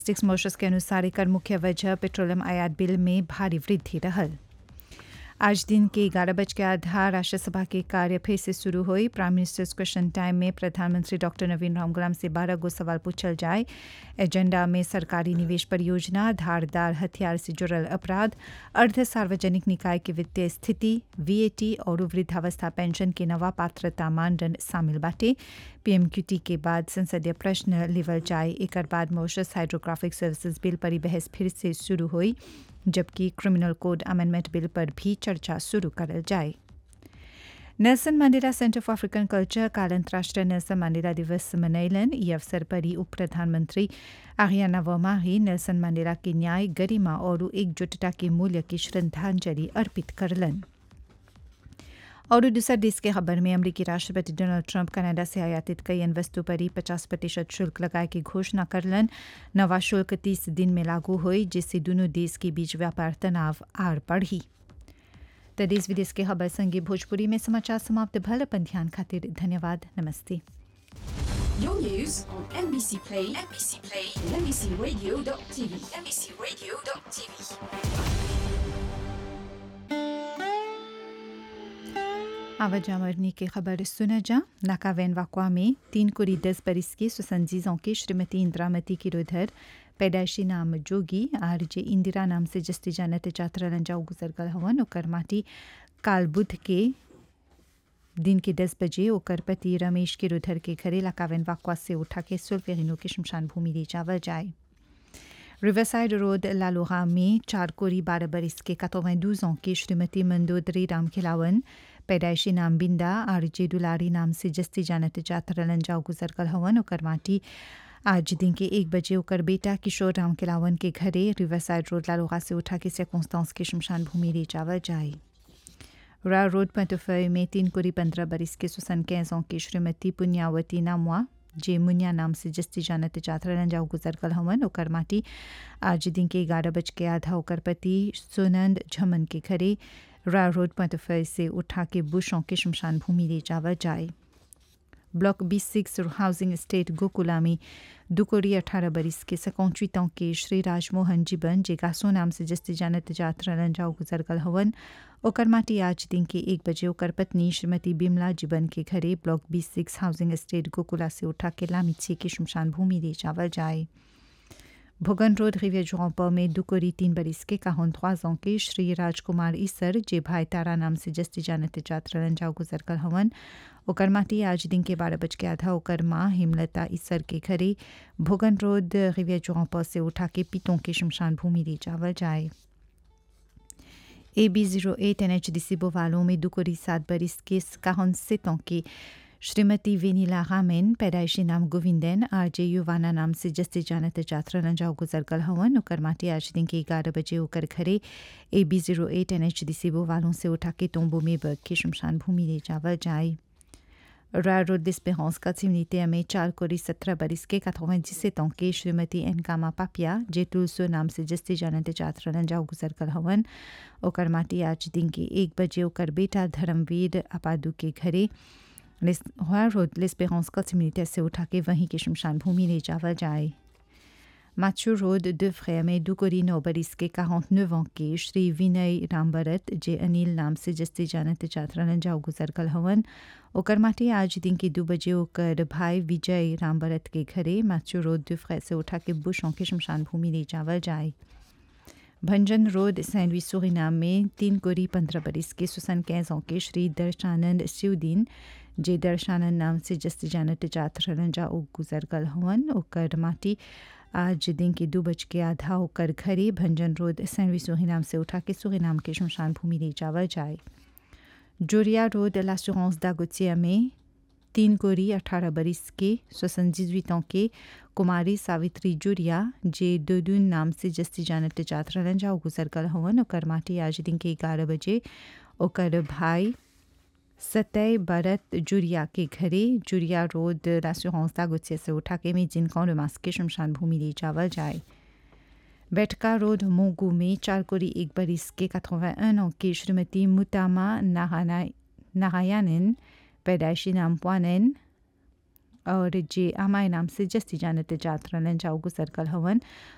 Sticks मोशस के अनुसार एकर मुख्य वजह पेट्रोलियम आयात बिल में भारी वृद्धि रहल आज दिन के ग्यारह बज के आधा राष्ट्रसभा के कार्य फिर से शुरू हुई प्राइम मिनिस्टर्स क्वेश्चन टाइम में प्रधानमंत्री डॉक्टर नवीन रामगुलाम से बारह गो सवाल पूछल जाए एजेंडा में सरकारी निवेश परियोजना धारदार हथियार से जुड़ल अपराध अर्ध सार्वजनिक निकाय के वित्तीय स्थिति वीएटी और वृद्धावस्था पेंशन के नवा पात्रता मानदंड शामिल बाटे पीएमक्यूटी के बाद संसदीय प्रश्न लेवल जाए एक बाद मोशस हाइड्रोग्राफिक सर्विसेज बिल पर बहस फिर से शुरू हुई जबकि क्रिमिनल कोड अमेंडमेंट बिल पर भी चर्चा शुरू करल जाए Nelson Mandela centre for African culture काल अंतर्राष्ट्रीय नेल्सन मंडेला दिवस मनैलन ई अवसर पर ही उप प्रधानमंत्री आरियाना वमाही नेल्सन मंडेला के न्याय गरिमा और एकजुटता के मूल्य की श्रद्धांजलि अर्पित करलन और दूसरा देश के खबर में अमरीकी राष्ट्रपति डोनाल्ड ट्रंप कनाडा से आयातित कई अन्य वस्तु पर ही पचास प्रतिशत शुल्क लगाए की घोषणा करलन नवा शुल्क तीस दिन में लागू हुई जिससे दोनों देश के बीच व्यापार तनाव आड़ बढ़ी तो देश विदेश के खबर संगे भोजपुरी में समाचार समाप्त भल अपन ध्यान खातिर धन्यवाद नमस्ते Your news on NBC Play, NBC Play, and NBCRadio.tv, NBCRadio.tv. आवाजा मरनी की खबर सुना जा नाकावैन वाकवा में तीन कुरी दस बरिस की सुसंजीजों की श्रीमती इंदिरामती किरोधर पैदाइशी नाम जोगी आर जे इंदिरा नाम से जस्ती जानत जात्रा लंजाऊ गुजर गल हवन ओकर माटी काल बुध के दिन के दस बजे ओकर पति रमेश किरोधर के घरे लाकावैन वाकवा से उठा के सुल्फेरिनो की शमशान भूमि ले जावल जाए रिवरसाइड रोड लालोहा में चार कोरी बारह बरिस के कतोवें दूजों की श्रीमती मंदोदरी राम खिलावन पैदाइशी नाम बिंदा आर जे दुलारी नाम से जस्ती जानत जातर लंजाओ गुजर कल हवन ओकर माटी आज दिन के एक बजे ओकर बेटा किशोर राम किलावन के घरे रिवरसाइड रोड लालोहा से उठा के सेकोंस्तांस के शमशान भूमि ले जावल जाए रा रोड पंतोफय में तीन कोरी पंद्रह बरिस के सुसन कैसों की श्रीमती पुण्यावती नामुआ जे मुनिया नाम से जस्ती जानत जात्रा रंजाऊ गुजर कल हवन ओकर माटी आज दिन के ग्यारह बज के आधा ओकर पति सुनंद झमन के घरे रा रोड पंतफय से उठा के बुशों के शमशान भूमि ले जावा जाए block B six housing estate Gokula में दुकोरी अठारह बरिस के सकौचीतों के श्री राजमोहन जीवन जे गासो नाम से जस्ती जानत जात्रा रंजाऊ गुजर कल हवन ओकर माटी आज दिन के एक बजे ओकर पत्नी श्रीमती बिमला जीवन के घरे block B six housing estate Gokula से उठा के लामिछी की शमशान भूमि ले जावल जाए भोगन रोड रिवियर जोंपा में दुकोरी तीन बरिस के काहन ख्वाजों के श्री राजकुमार ईसर जे भाई तारा नाम से जस्ती जानत जात्रा रंजाऊ गुजर कल हवन ओकर माटी आज दिन के बारह बज के आधा ओकर माँ हेमलता ईसर के घरे भोगन रोड रिवियर जोंपा से उठा के पीतों के शमशान भूमि ले जावल जाए A B zero eight N H D C बोवालों में दुकोरी सात बरिस के काहन सितों की श्रीमती वेनीला रामेन पैदाइशी नाम गोविंदन आर जे युवाना नाम से जस्ती जानत जात्रा लंजाओ गुजर कल हवन ओकर माटी आज दिन के ग्यारह बजे ओकर घरे A B zero eight N H D C बोवालों से उठा के तोम्बो में बग के शमशान भूमि ले जावल जाए रा रोड डिस्पेरेंस का सिमनीते में चार कोरी सत्रह बरिस के quatre-vingt-dix-sept ans के श्रीमती एनकामा पापिया जे तुलसो नाम से जस्ती जानत जात्रा लंजाओ गुजर कल हवन ओकर माटी आज दिन के एक बजे ओकर बेटा धर्मवीर अपादू के घरे रोड लेस्पेरेंस का सिमनीते से उठा के वहीं के शमशान भूमि ले जावल जाए माचू रोड दो फ्रेयर में दुकोरी नौ बरिस के quarante-neuf ans के श्री विनय रामबरत जे अनिल नाम से जस्ती जानत जात्रा लंजाओ गुजर कल हवन ओकर माटी आज दिन के दो बजे ओकर भाई विजय रामबरत के घरे माचू रोड दो फ्रेयर से उठा के बुशों के शमशान भूमि ले जावल जाए भंजन रोड सैंड लुई सुरीनाम में तीन कोरी पंद्रह बरिस के सुसन कैसों के श्री दर्शानंद शिवदीन जे दर्शानंद नाम से जस्ती जानत जात्रा लंजाओ गुजर कल हवन ओकर माटी आज दिन के दो बज के आधा होकर घरे भंजन रोड सैनवी सुहीनाम से उठा के सुहीनाम के शमशान भूमि ले जावल जाए जोरिया रोड लासुरेंस दागोतिया में तीन कोरी अठारह बरिस के सोसंजीवितों के कुमारी सावित्री जुरिया जे दोदून नाम से जस्ती जानत जात्रा लंजाओ गुजर कल हवन ओकर माटी आज दिन के ग्यारह बजे ओकर भाई सतय भरत जुरिया के घरे जुरिया रोड लासुरेंस दागोतिया से उठा के में जिनकों रमास के शमशान भूमि ले जावल जाए बैठका रोड मोगू में चार कोरी एक बरिस के quatre-vingt-un ans की श्रीमती मुतामा नारायणन पैदाइशी नाम पुआनन और जे आमाय नाम से जस्ती जानत जात्रा लंजाओ गुजर कल हवन